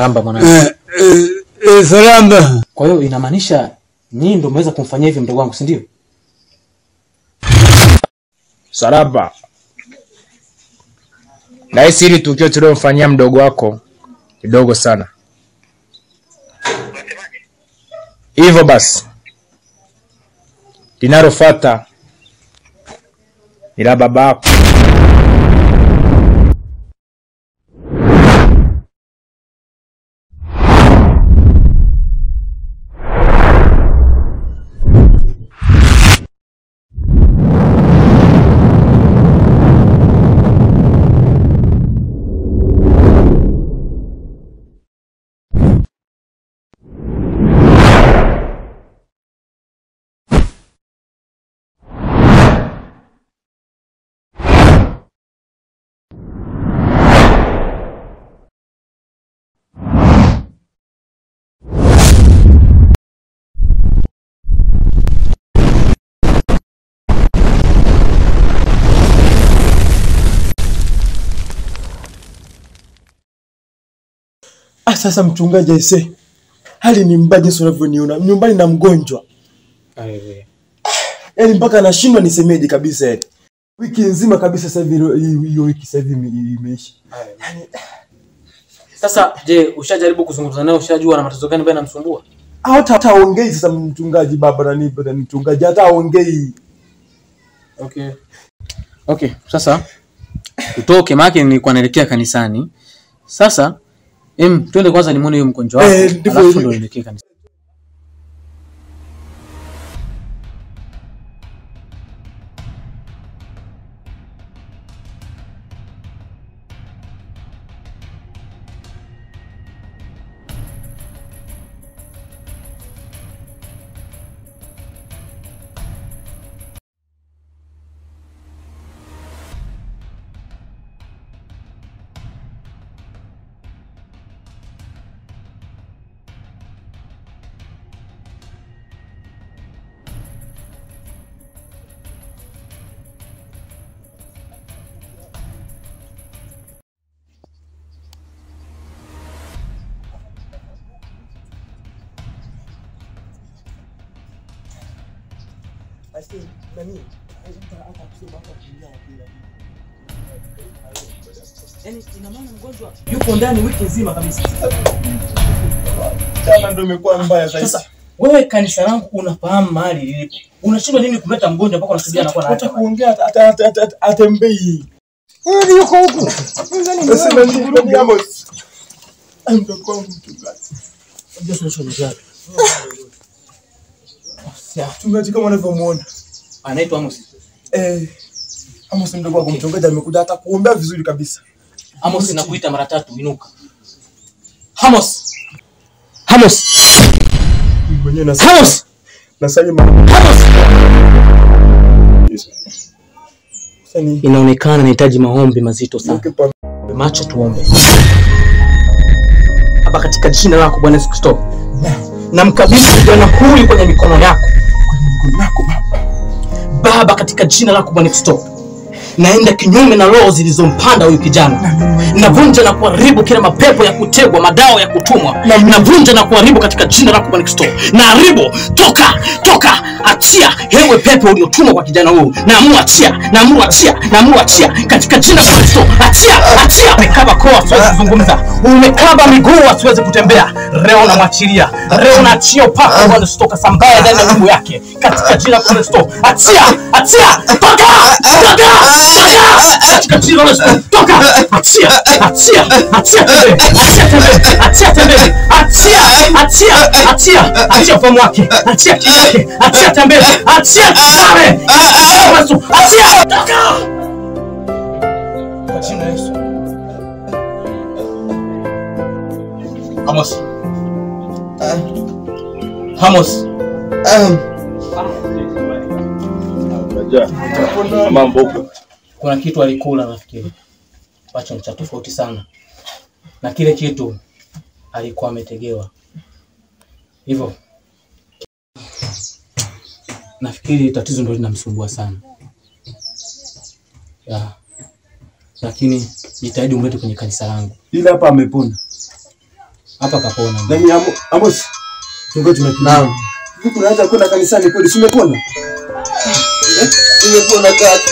Maramba mwanangu. Eh, eh, eh, salama. Kwa hiyo inamaanisha nyinyi ndio mmeweza kumfanyia hivi mdogo wangu, si ndio? Saraba, nahisi hili tukio tuliomfanyia mdogo wako ni dogo sana. Hivyo basi, linalofuata ni la baba yako. Ah, sasa mchungaji aise, hali ni mbaya jinsi unavyoniona nyumbani na mgonjwa, yaani mpaka nashindwa nisemeje kabisa. Yani wiki nzima kabisa, sasa hivi hilo- hiyo hiyo wiki sasa hivi ime- imeisha. Sasa je, ushajaribu kuzungumza naye? Ushajua na matatizo gani ambayo yanamsumbua? Ah, hata hata aongei sasa mchungaji, baba nani baba mchungaji, hata aongei. Okay. Okay, sasa utoke maana nilikuwa naelekea kanisani. Sasa em, twende kwanza nimuone huyo mgonjwa wako. Eh, ndivyo alafu ilivyo. ndo nielekee kanisani. Yuko ndani wiki nzima kabisa. Sana ndio imekuwa mbaya sasa. Sasa wewe kanisa langu unafahamu mahali lilipo. Unashindwa nini kumleta mgonjwa mpaka unasubia anakuwa na hata haja? kuongea hata- hata hata- hata- atembei. Huyu yuko huku. Sasa nani nani Amos? Ah, mdogo wangu mchungaji. Unajua suluhisho ni gani? Mchungaji kama unavyomuona. Anaitwa Amos. Eh, Amos mdogo wangu mchungaji amekuja hata kuombea vizuri kabisa. Amos nakuita mara tatu, inuka. Amos. Amos. Mimi mwenyewe na Amos. na Salima. Amos. Sasa ni Inaonekana nahitaji maombi mazito sana. Niweke pa- Macho tuombe. Baba, katika jina lako Bwana Yesu Kristo, namkabidhi kijana huyu kwenye mikono yako mikono yako baba. Baba, katika jina lako Bwana Yesu Kristo, naenda kinyume na roho zilizompanda huyu kijana. Navunja na kuharibu kila mapepo ya kutegwa, madawa ya kutumwa. Navunja na kuharibu katika jina lako Bwana Kristo. Naharibu, toka, toka, achia hewe pepo uliotumwa kwa kijana huyu. Naamuru achia, naamuru achia, naamuru achia katika jina la Bwana Kristo. Achia, achia. Umekaba koo asiwezi kuzungumza, umekaba miguu asiwezi kutembea. Leo namwachilia, leo naachia upako wa Bwana Yesu toka sambaya ndani ya miguu yake katika jina la Bwana Kristo. Achia, achia, toka, toka, toka katika jina la Yesu. Toka, achia, achia, achia tembee, achia tembee, achia tembee, achia, achia, achia, achia ufahamu wake, achia akili yake, achia tembee, achia tare, achia Yesu, achia, toka kwa jina la Yesu. Amos. Amos. Kuna kitu alikula nafikiri ambacho ni cha tofauti sana, na kile kitu alikuwa ametegewa hivyo. Nafikiri tatizo ndio linamsumbua sana ya. Lakini jitahidi umlete kwenye kanisa langu. Ila hapa amepona. Hapa kapona. Na mimi Amo- Amos. Tungo tunakimbia. Naam. Hivi tunaanza kwenda kanisani kweli, si umepona? Eh? Umepona kaka.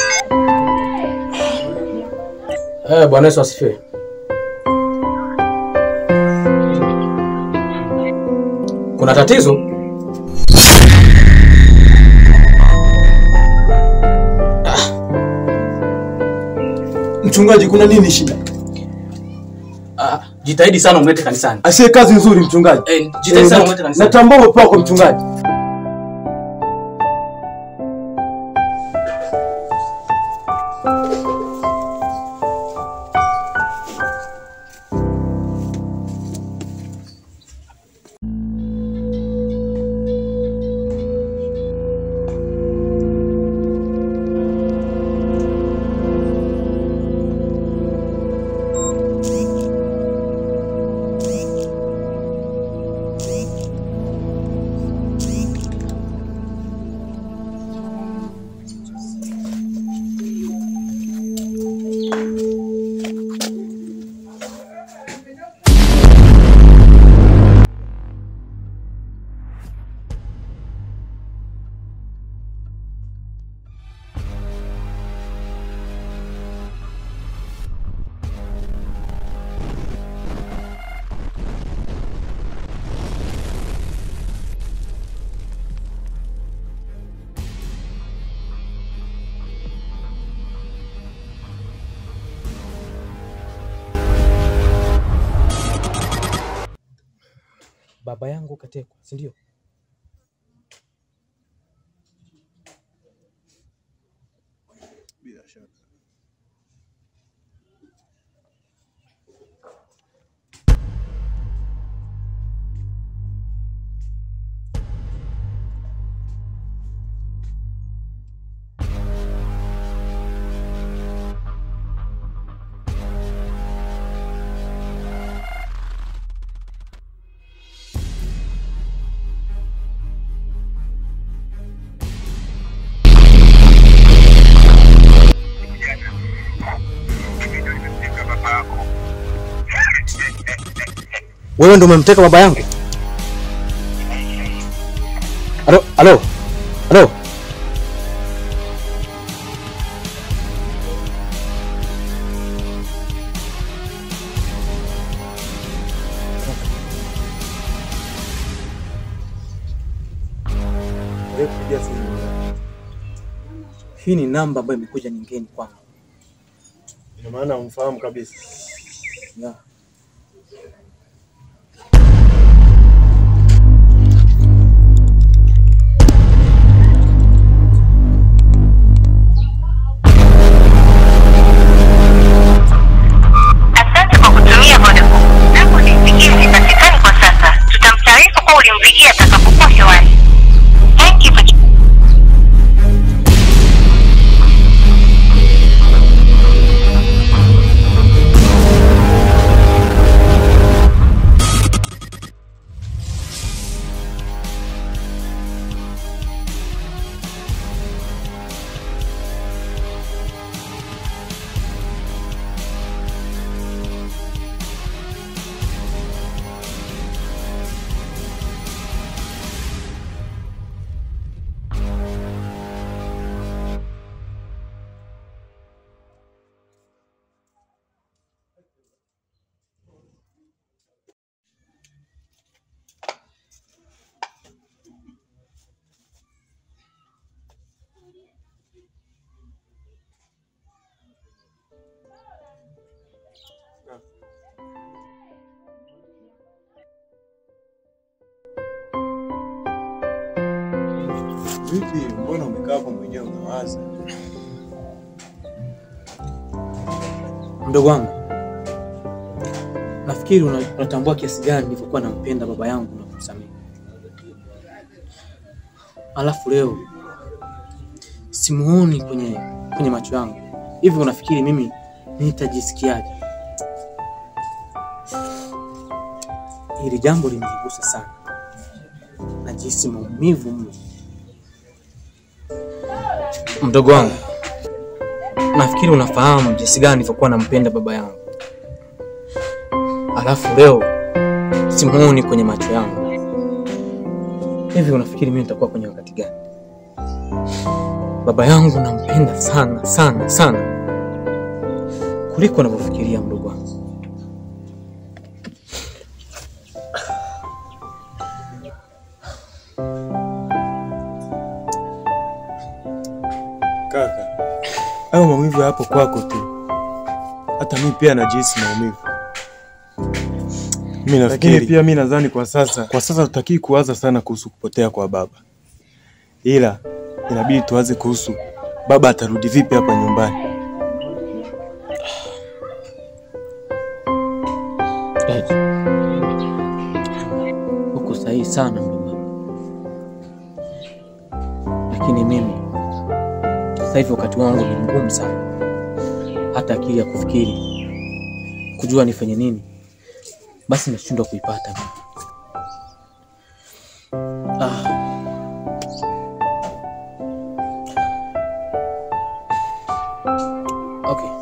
Eh, Bwana Yesu asifiwe. Kuna tatizo? Mchungaji, kuna nini shida? Ah, jitahidi sana umlete kanisani. Asiye kazi nzuri mchungaji. Eh, jitahidi sana Eh, umlete kanisani. Natambua uwepo wako mchungaji. Baba yangu katekwa, si ndio? Wewe ndo umemteka baba yangu? Alo, alo, alo. Hii ni namba ambayo imekuja nyingine kwangu. Ina maana umfahamu kabisa. Yeah. Asante kwa kutumia Vodacom. Namba uliyopigia haipatikani kwa sasa. Tutamtaarifu kuwa ulimpigia atakapokuwa hewani. Thank you for Vipi, mbona umekaa hapo mwenyewe unawaza? Mdogo wangu, nafikiri una- unatambua kiasi gani nilivyokuwa nampenda baba yangu na kumsamehe. Alafu leo simuoni kwenye kwenye macho yangu, hivi unafikiri mimi nitajisikiaje? Hili jambo limenigusa sana, najihisi maumivu mno. Mdogo wangu, nafikiri unafahamu jinsi gani nilivyokuwa nampenda baba yangu, alafu leo simuoni kwenye macho yangu. Hivi unafikiri mimi nitakuwa kwenye wakati gani? Baba yangu nampenda sana sana sana kuliko unavyofikiria mdogo wangu. Kaka, hayo maumivu yapo kwako tu, hata mi pia najihisi maumivu. Mimi nafikiri pia mi nadhani kwa sasa, kwa sasa tutakii kuwaza sana kuhusu kupotea kwa baba, ila inabidi tuwaze kuhusu baba atarudi vipi hapa nyumbani. Ed, uko sahihi sana mdogo wangu, lakini mimi sasa hivi wakati wangu ni mgumu sana, hata akili ya kufikiri kujua nifanye nini, basi nashindwa kuipata mimi. Ah. Okay.